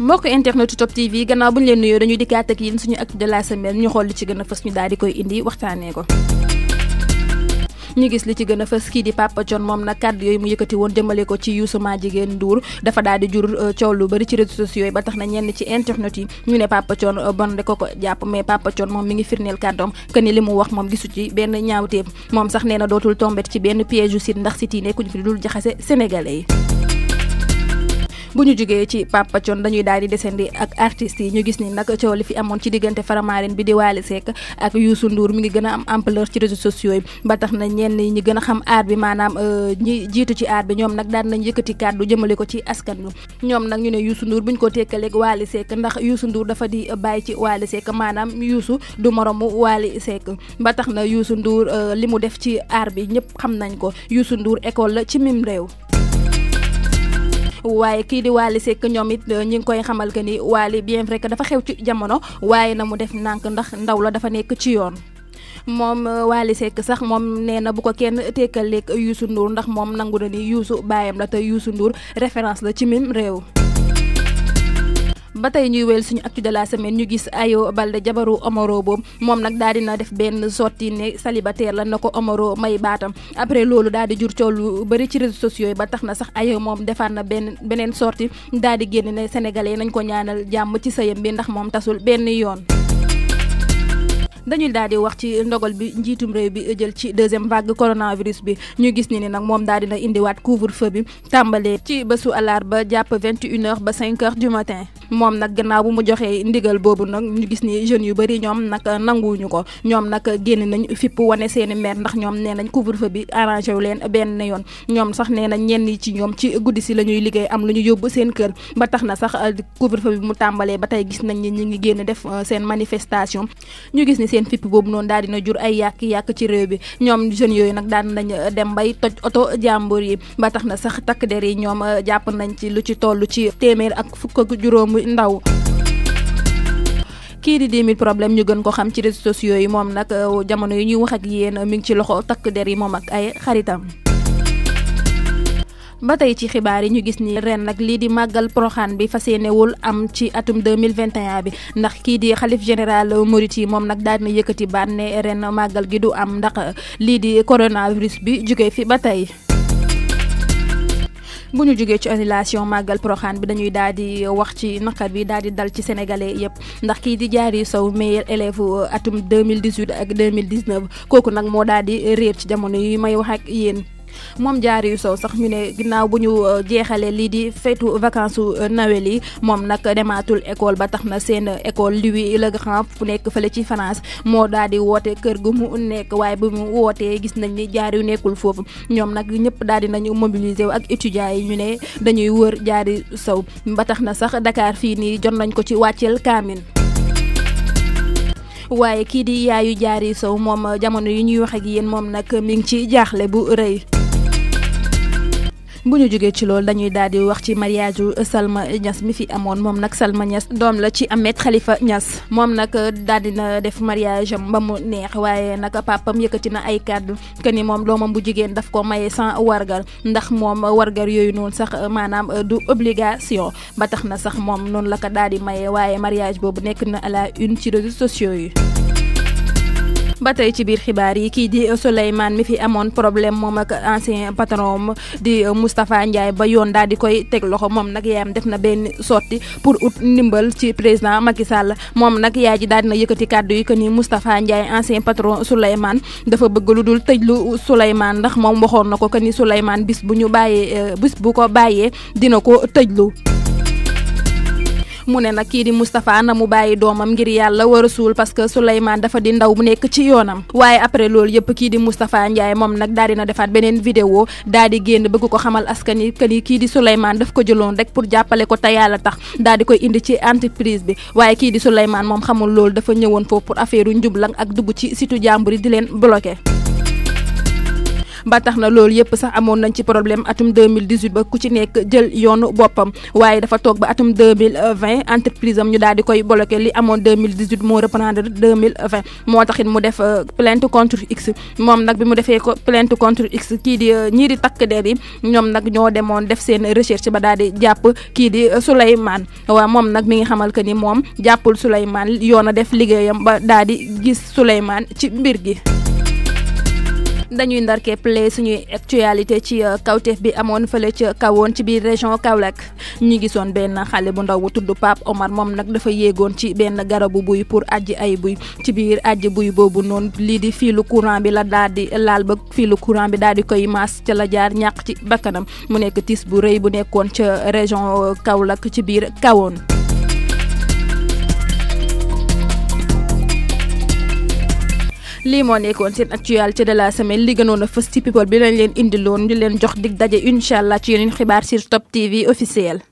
mbokk internet Top TV gannaaw bu ñu leen nuyoo dañuy dikkaat ak yéen suñu actu de la semaine ñu xool li ci gën a fës ñu daal di koy indi waxtaanee ko. ñu gis li ci gën a fës kii di Papa Thione moom nag kàddu yooyu mu yëkkati woon jëmale ko ci Youssou Madjiguène Ndour dafa daal di jur coow lu bëri ci réseaux sociaux yi ba tax na ñenn ci internet yi ñu ne Papa Thione bon de ko ko jàpp mais Papa Thione moom mi ngi firndeel kàddoom que ni li mu wax moom gisu ci benn ñaawteef moom sax nee na dootul tombet ci benn piège u site ndax site yi nekkuñu fi dul jaxase sénégalais yi bu ñu jógee ci Papa Thione dañuy daal di descendi ak artistes yi ñu gis ni nag coow li fi amoon ci diggante Faramareen bi di Wally Seck ak Youssou Ndour mi ngi gën a am ampleur ci réseaux sociaux yi ba tax na ñenn ñi gën a xam aar bi maanaam ñi jiitu ci aar bi ñoom nag daan nañ yëkkati kàddu jëmale ko ci askan wi ñoom nag ñu ne Youssou Ndour buñ ko tekkaleeg Wally Seck ndax Youssou Ndour dafa di bàyyi ci Wally Seck maanaam Youssou du moromu Wally Seck ba tax na Youssou Ndour li mu def ci aar bi ñëpp xam nañ ko Youssou Ndour école la ci mim réew waaye kii di Wally Seck ñoom it ñi ngi koy xamal que ni Wally bien vrai que dafa xew ci jamono waaye na mu def nànk ndax ndaw la dafa nekk ci yoon moom Wally Seck sax moom nee na bu ko kenn tekkaleeg Youssou Ndour ndax moom nangu na ni Youssou baayam la te Youssou Ndour référence la ci mim réew ba tey ñuy wéyal suñu actu de la semaine ñu gis Ayo Balde jabaru Omaro boobu moom nag daal dina def benn sortie ne célibataire la na ko Omaro may baatam après loolu daal di jur coow lu bëri ci réseaux sociaux yi ba tax na sax Ayo moom defaat na benn beneen sortie daal di génn ne sénégalais nañ ko ñaanal jàmm ci sëyam bi ndax moom tasul benn yoon. dañuy daal di wax ci ndogal bi njiitum réew bi jël ci deuxième vague coronavirus bi ñu gis ni ni nag moom daal dina indiwaat couvre-feu bi tàmbalee ci bésu àllarba jàpp vingt et une heures ba cinq heures du matin moom nag gannaaw bu mu joxee ndigal boobu nag ñu gis ni jeunes yu bëri ñoom nag nanguwuñu ko ñoom nag génn nañ fipp wane seeni mer ndax ñoom nee nañ couvre-feu bi arrangé wu leen benn yoon ñoom sax nee nañ ñenn ci ñoom ci guddi si la ñuy liggéey am lu ñu yóbbu seen kër ba tax na sax couvre-feu bi mu tàmbalee ba tey gis nañ ni ñi ngi génn def seen manifestation ñu gis ni seen fipp boobu noonu daal dina jur ay yàq-yàq ci réew bi ñoom jeunes yooyu nag daan nañ dem bay toj oto jàmbur yi ba tax na sax takk der yi ñoom jàpp nañ ci lu ci toll ci téeméer ak fukk ak juróom ndaw kii di 10 000 problème ñu gën ko xam ci réseaux sociaux yi moom nag jamono yi ñuy wax ak yéen mi ngi ci loxo takk der yi moom ak ay xaritam ba tey ci xibaar yi ñu gis ni ren nag lii di màggal proxaan bi fas yéenewul am ci atum 2021 bi ndax kii di xalif général Mouride yi moom nag daal dina yëkkati baat ne ren màggal gi du am ndax lii di coronavirus bi jóge fi ba tey bu ñu jógee ci annulation màggal proxaan bi dañuy daal di wax ci naqar bi daal di dal ci sénégalais yëpp ndax kii di jaari sow meilleur élève atum 2018 ak 2019 kooku nag moo daal di réer ci jamono yi may wax ak yéen moom jaari yu sow sax ñu ne ginnaaw bu ñu jeexalee lii di feetu vacances su Noël yi moom nag demaatul école ba tax na seen école Louis le Grand fu nekk fële ci France moo daal di woote kër gu mu nekk waaye bu mu wootee gis nañ ni jaari yu nekkul foofu ñoom nag ñëpp daal di nañu mobiliser wu ak étudiants yi ñu ne dañuy wër jaari sow ba tax na sax Dakar fii nii jot nañ ko ci wàcceel kaamin waaye kii di yaayu jaari sow moom jamono yi ñuy wax ak yéen moom nag mi ngi ci jaaxle bu rëy bu ñu jógee ci loolu dañuy daal di wax ci mariage Salma Niass mi fi amoon moom nag Salma Niass doom la ci Ahmed Khalifa Niass moom nag daal dina def mariage am ba mu neex waaye nag papam yëkkati na ay kàddu que ni moom doomam bu jigéen daf ko maye sans wargar ndax moom wargar yooyu noonu sax maanaam du obligation ba tax na sax moom noonu la ko daal di maye waaye mariage boobu nekk na à la une ci réseaux sociaux yi. ba tey ci biir xibaar yi kii di Souleymane mi fi amoon problème moom ak ancien patron di Moustapha Ndiaye ba yoon daal di koy teg loxo moom nag yaayam def na benn sortie pour ut ndimbal ci président Macky Sall moom nag yaay ji daal dina yëkkati kàddu yi que ni Moustapha Ndiaye ancien patron Souleymane dafa bëgg lu dul tëjlu Souleymane ndax moom waxoon na ko que ni Souleymane bis bu ñu bàyyee bis bu ko bàyyee dina ko tëjlu. mu ne nag kii di Moustapha na mu bàyyi doomam ngir yàlla war a suul parce que Souleymane dafa di ndaw mu nekk ci yoonam waaye après loolu yëpp kii di Moustapha Ndiaye moom nag daal dina defaat beneen vidéo daal di génn bëgg ko xamal askan yi que ni kii di Souleymane daf ko jëloon rek pour jàppale ko te yàlla tax daal di koy indi ci entreprise bi waaye kii di Souleymane moom xamul loolu dafa ñëwoon foofu pour affaire u njublang ak dugg ci situ jàmbur yi di leen bloqué ba tax na loolu yëpp sax amoon nañ ci problème atum 2018 ba ku ci nekk jël yoonu boppam waaye dafa toog ba atum 2020 entreprise am ñu daal di koy bloqué li amoon 2018 moo reprendre 2020 moo taxit mu def plainte contre X moom nag bi mu defee ko plainte contre X kii di ñii di takk der yi ñoom nag ñoo demoon def seen recherche ba daal di jàpp kii di Souleymane waaw moom nag mi ngi xamal que ni moom jàppul Souleymane yoon a def liggéeyam ba daal di gis Souleymane ci mbir gi. dañuy ndar keppale suñuy actualité ci kawteef bi amoon fële ca kawoon ci biir région Kaolack ñu gisoon benn xale bu ndaw bu tudd Pape Omar moom nag dafa yéegoon ci benn garabu buy pour ajji ay buy ci biir ajji buy boobu noonu lii di fiilu courant bi la daal di laal ba fiilu courant bi daal di koy maas ca la jaar ñàq ci bakkanam mu nekk tiis bu rëy bu nekkoon ca région Kaolack ci biir kawoon lii moo nekkoon seen actualité de la semaine li gënoon a fës ci people bi lañ leen indiloon ñu leen jox dig daje incha allah ci yeneen xibaar sur Top TV officiel